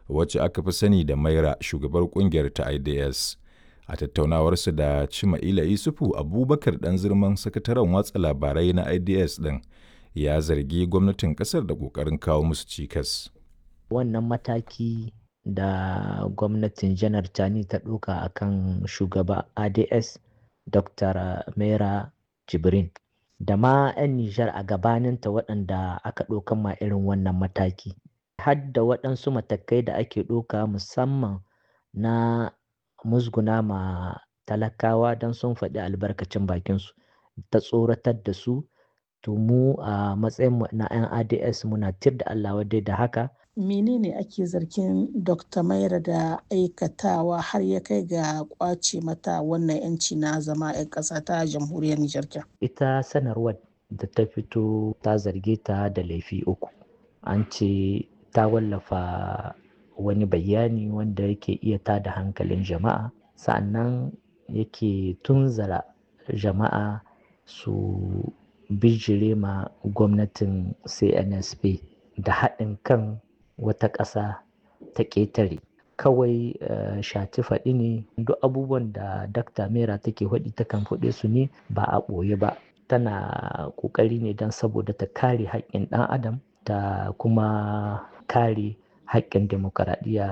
wacce aka fi sani da Maira shugabar kungiyar ta IDS. A tattaunawarsu da Cima'ila Isufu Abubakar ɗan zirman sakataren watsa labarai na IDS ɗin ya zargi gwamnatin ƙasar da ƙoƙarin kawo musu cikas. Wannan mataki da gwamnatin janar Tani ta ɗauka a kan shugaba ADS Dr. Mera Jibrin da ma 'yan Nijar a gabaninta waɗanda aka ɗaukan ma irin wannan mataki. Har da waɗansu matakai da ake ɗauka musamman na musguna ma talakawa don sun faɗi albarkacin bakinsu ta tsoratar da su to mu a matsayin na 'yan ads muna tir da allah wadai da haka menene ake zargin dr maira da aikatawa har ya kai ga kwace mata wannan 'yanci na zama 'yan ƙasa ta jamhuriyar nijar ita sanarwar da ta fito ta zarge ta da laifi uku an ce ta wallafa wani bayani wanda yake iya tada hankalin jama'a sa'annan yake tunzara jama'a su bijire ma gwamnatin cnsp da haɗin kan wata ƙasa ta ƙetare kawai uh, shati faɗi ne duk abubuwan da dakta mera take faɗi takan faɗe su ne ba a ɓoye ba tana ƙoƙari ne don saboda ta kare haƙƙin ɗan adam ta kuma kare haƙƙin demokaradiyya